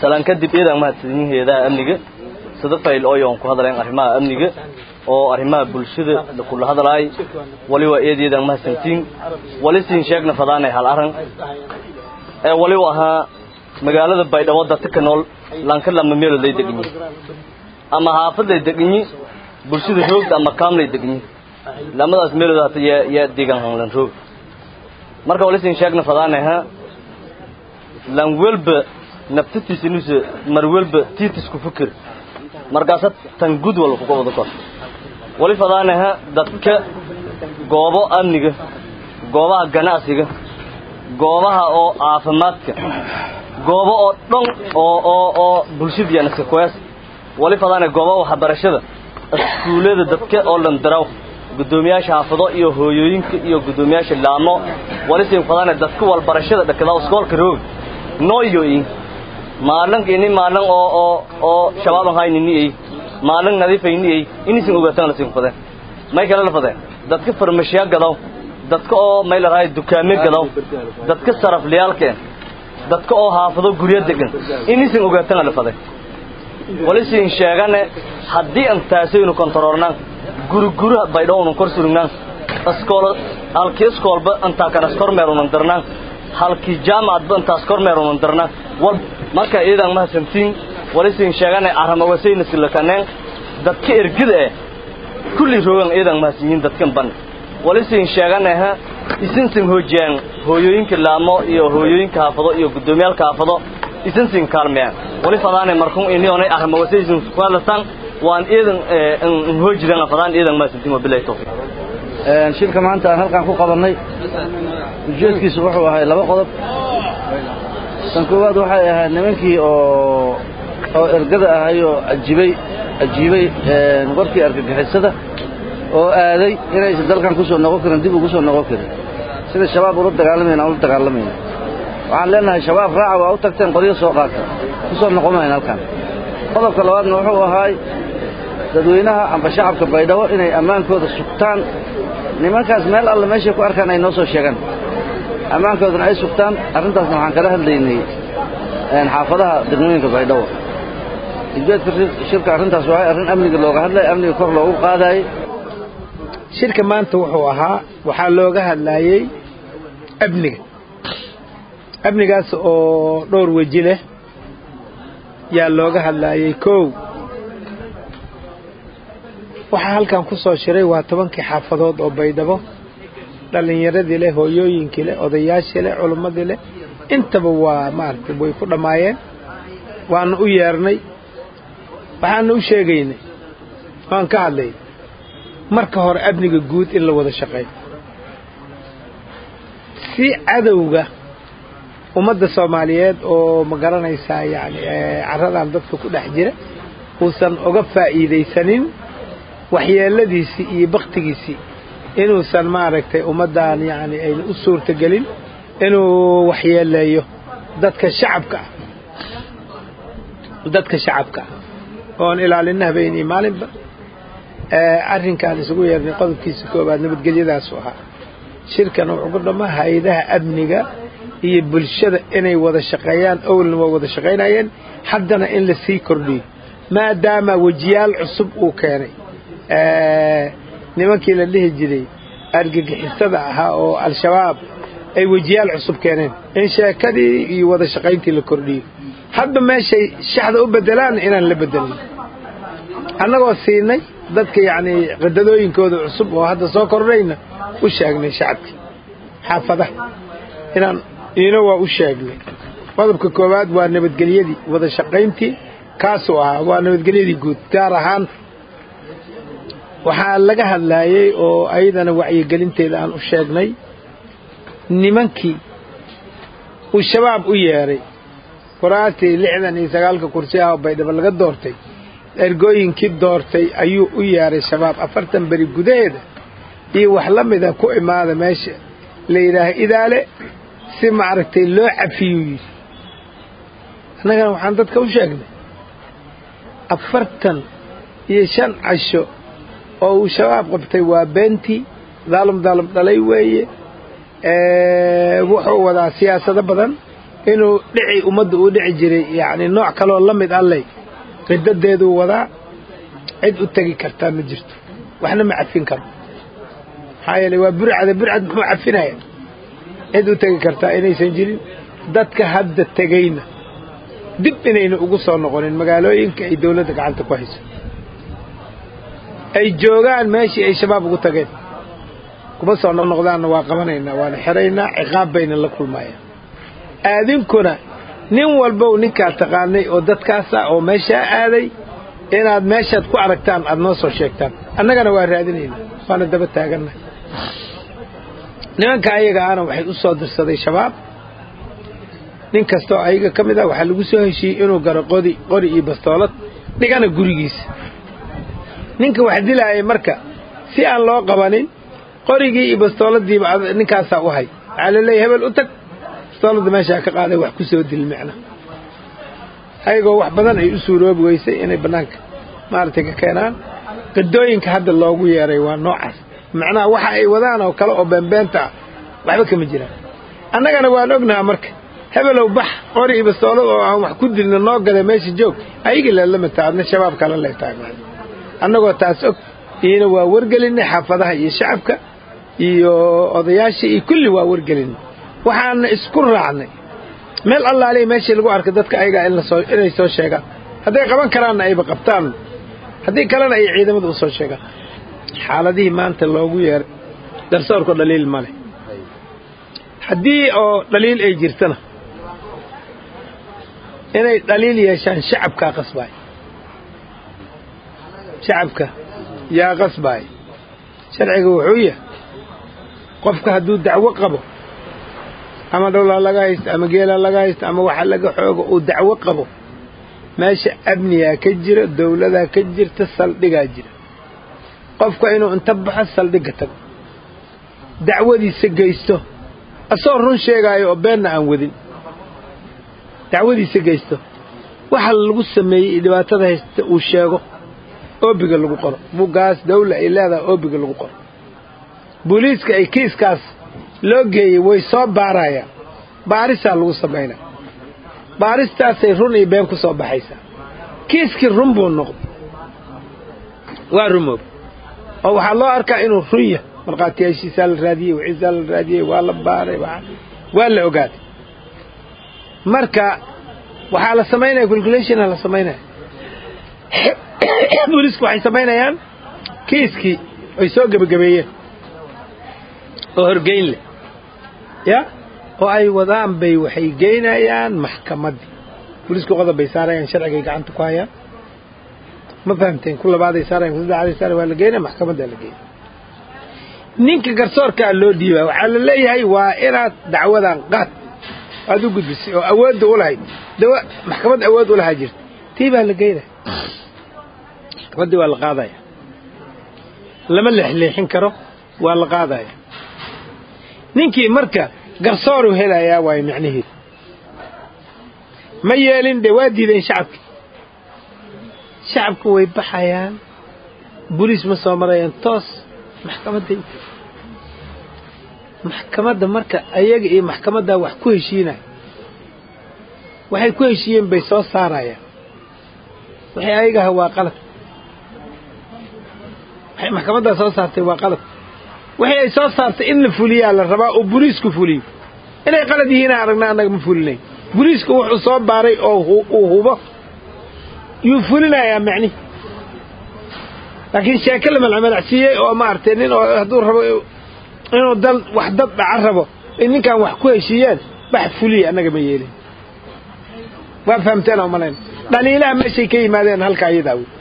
salaan kadib iidan mahadsanyihin hay-adaha amniga sida fayl ooyoon ku hadlayn arrimaha amniga oo arrimaha bulshada kula hadlaay wali waa eed iidan mahadsantiin wali siin sheegna fadaanay hal arran ee wali ahaa magaalada baydhabo dadka ka nool lanka lama meelood lay degan yihin ama haafad lay degan yihin bulshada roogda ama kaam lay degan yihin lamadaas meelood hata yaa yaa degan hanlan roog marka wali siin sheegna fadaanay ha lan welba naftatiisa inuusa mar welba tiitisku fikir markaasa tan gud walba kuga wada kor wali fadaanaha dadka goobo amniga goobaha ganacsiga goobaha oo caafimaadka goobo oo dhan oo oo oo bulshadiian iska kuhees wali fadaana goobaha waxbarashada iskuullada dadka oo dhan daraw guddoomiyaasha xaafado iyo hooyooyinka iyo guddoomiyaasha laamo wali siin fadaana dadka walbarashada dhakada iskoolka roog nooyoyin maalin ini maalin oo oo oo shabaab aan haynin ay maalin nadiif ay ni ay inisin ogaatan la siin fadeen may kala la fadeen dadka farmashiya gadaw dadka oo may la raay dukaame gadaw dadka sarafliyaalkeen dadka oo haafado guryo degan inisin ogaatan la fadeen wali siin sheegane haddii aan taasaynu kontaroolnaan guri guri baydhow unu kor surugnaan iskoolo halkii iskoolba intaa kana kormeer unan darnaan halkii jaamacadba intaas kormeer unan darnaan wal marka iidan mahadsantiin wali siin sheegane arramawasayna silakaneen dadka ergida eh kulli roogan iidan mahadsanyiin dadkan ban wali siin sheegane ha isin sin hoojiyaan hooyooyinka laamo iyo hooyooyinka haafado iyo guddoomiyaalka haafado isin sin kaalmeeyaan wali fadaane markun inionay arramawasaysin kuhadlataan waan iidan hoojidan fadaan iidan mahadsantiin wabilahi tawfiiq shirka maanta aan halkaan ku qabannay ujeedkiisu wuxuu ahay laba qodob tan koowaad waxay ahayd nimankii oo oo ergada ahay oo ajibay ajiibay warkii argagixisada oo aaday inaysan dalkan ku soo noqon karin dib ugu soo noqon karin sida shabaab ula dagaalamayna aan ula dagaalamayna waxaan leenahay shabaab raaca waa u tagteen qoryo soo qaata ku soo noqon mayna halkan qodobka labaadna wuxuu ahaay dadweynaha amba shacabka baydhabo inay ammaankooda sugtaan nimankaas meel alle meeshay ku arkaan ay noo soo sheegaan ammaankoodana ay sugtaan arrintaasna waxaan kala hadlaynay xaafadaha degmooyinka baydhabo ujeedka shirka arrintaas waxay arrin amniga looga hadlaya amniga kor loogu qaadaayey shirka maanta wuxuu ahaa waxaa looga hadlaayey amniga amnigaas oo dhowr weji leh yaa looga hadlaayey kow waxaa halkan ku soo shiray waa tobankii xaafadood oo baydhabo dhallinyaradii leh hooyooyinkii leh odayaashii leh culimmadii leh intaba waa maaragtay way ku dhammaayeen waana u yeernay waxaana u sheegaynay waan ka hadlay marka hore amniga guud in la wada shaqeeyo si cadowga ummadda soomaaliyeed oo ma garanaysaa yacni carradan dadka ku dhex jira uusan uga faa'iidaysanin waxyeeladiisii iyo baktigiisii inuusan maaragtay ummaddan yacni ayna u suurtagelin inuu waxyeeleeyo dadka shacabka ah dadka shacabka ah oon ilaalina habeen iyo maalinba arrinkaan isugu yeernay qodobkiisa koobaad nabadgelyadaasu ahaa shirkan wuxuu ku dhammaa hay-adaha amniga iyo bulshada inay wada shaqeeyaan owlna waa wada shaqaynayeen haddana in la sii kordhiyo maadaama wejiyaal cusub uu keenay nimankii la dhihi jiray argagixisada ahaa oo al-shabaab ay wejiyaal cusub keeneen in sheekadii iyo wada shaqayntii la kordhiyo hadba meeshay shaxda u bedelaan inaan la bedelin annagoo siinay dadka yacnii qadadooyinkooda cusub oo hadda soo kordhayna u sheegnay shacabkii xaafadaha inaan iina waa u sheegnay qodobka koowaad waa nabadgelyadii wada shaqayntii kaasuu ahaa waa nabadgelyadii guud gaar ahaan waxaa laga hadlaayey oo ayadana wacyigelinteeda aan u sheegnay nimankii uu shabaab u yeedhay kuraastii lixdan iyo sagaalka kursi ah oo baydhabo laga doortay ergooyinkii doortay ayuu u yeedhay shabaab afartan beri gudaheeda iyo wax la mida ku imaada meesha la yidhaaha idaale si maaragtay loo cafiyuu yidhi annagana waxaan dadka u sheegnay afartan iyo shan casho oo uu shabaab qabtay waa beentii daalum daalum dhalay weeye wuxuu wadaa siyaasado badan inuu dhici ummadda uu dhici jiray yacni nooc kaloo la mid alley qidadeeduu wadaa cid u tegi kartaa ma jirto waxna ma cafin karo maxaa yeeley waa burcada burcad muxuu cafinaya cid u tegi kartaa inaysan jirin dadka hadda tegayna dib inayna ugu soo noqonin magaalooyinka ay dawladda gacanta ku hayso ay joogaan meeshii ay shabaab ugu tageen kuma soo noqnoqdaanna waa qabanaynaa waana xiraynaa ciqaab bayna la kulmayaan aadinkuna nin walbow ninkaa taqaanay oo dadkaasa oo meeshaa aaday inaad meeshaad ku aragtaan aad noo soo sheegtaan annagana waa raadinaynaa waana daba taaganna nimanka ayaga ahna waxay u soo dirsaday shabaab nin kastoo ayaga ka mid ah waxaa lagu soo heshiiyey inuu garo qodi qori iyo bastoolad dhigana gurigiisa ninka wax dilaayay marka si aan loo qabanin qorigii iyo bastooladiiba ninkaasaa u hay waxaa laleeyahy hebel u tag bastooladda meeshaa ka qaaday wax ku soo dil micna ayagoo wax badan ay u suuroobi weysay inay bannaanka maaragtay ka keenaan qidooyinka hadda loogu yeeray waa noocaas macnaha waxa ay wadaan oo kale oo beenbeenta ah waxba kama jiraan annagana waan ognaha marka hebelow bax qori iyo bastoolad oo aan wax ku dilna noo gada meesha joog ayagii leelamataa adna shabaab kala leetahay annagoo taas og iyona waa wargelinay xaafadaha iyo shacabka iyo odayaasha iyo kulli waa wargelinay waxaana isku raacnay meel allaaliya meeshii lagu arkay dadka ayagaa inay soo sheegaan hadday qaban karaanna ayba qabtaan haddii kalena ay ciidamada u soo sheegaan xaaladihii maanta loogu yeeray garsoorku dhaliil ma leh haddii oo dhaliil ay jirtana inay dhaliil yeeshaan shacabkaa qasbaay shacabka yaa qasbaay sharciga wuxuu yahay qofka hadduu dacwo qabo ama dhowlaa laga haysto ama geelaa laga haysto ama waxa laga xoogo uu dacwo qabo meesha amnigaa ka jira dawladaa ka jirta saldhigaa jira qofka inuu inta baxo saldhigga tago dacwadiisa geysto asagoo run sheegaayo oo beenna aan wadin dacwadiisa geysto waxa lagu sameeyey iyo dhibaatada haysta uu sheego oobiga lagu qoro buuggaas dawla ay leedahay oobiga lagu qoro booliiska ay kiiskaas loo geeyey way soo baarayaan baarisaa lagu samaynaya baaristaasay run iyo been ku soo baxaysaa kiiskii run buu noqday waa rumoob oo waxaa loo arkaa inuu run yahay markhaatiyaashiisaa la raadiyey wixiisaa la raadiyey waa la baaray waa la ogaaday marka waxaa la samaynaya calculationa la samaynaya booliisku waxay samaynayaan kiiskii ay soo gebagabeeyeen oo horgeyn leh ya oo ay wadaan bay waxay geynayaan maxkamaddii booliisku qodob bay saarayaan sharcigay gacanta ku hayaan ma fahamteen ku labaaday saarayan ku saddexaaday saarayan waa la geynaya maxkamaddaa la geynaya ninka garsoorkaa loo dhiibaa waxaa la leeyahay waa inaad dacwadan qaad aad u gudbisay oo awoodda u lahayd dawa maxkamad awood u lahaa jirta tii baa la geynaya maxkamaddii waa la qaadaya lama leexleexin karo waa la qaadaya ninkii marka garsooru helayaa waayo micnaheedu ma yeelin dee waa diideen shacabki shacabku way baxayaan boliis ma soo marayaan toos maxkamadday maxkamadda marka ayaga iyo maxkamaddaa wax ku heshiinaya waxay ku heshiiyeen bay soo saarayaan waxay ayagaha waa qalad waxay maxkamaddaa soo saartay waa qalad waxay ay soo saartay in la fuliyaa la rabaa oo boliisku fuliyo inay qalad yihiina aragna annaga ma fulinayn boliisku wuxuu soo baaray oo uu hubo yuu fulinayaa macnihi laakiin sheeke la malcamalacsiiyey oo maaragtay nin oo hadduu rabo inuu dal wax dad dhaca rabo ay ninkan wax ku heshiiyeen wax fuliya annaga ma yeelin waa fahamteen oo malayn dhaliilaha meeshay ka yimaadeen halka ayadaa wey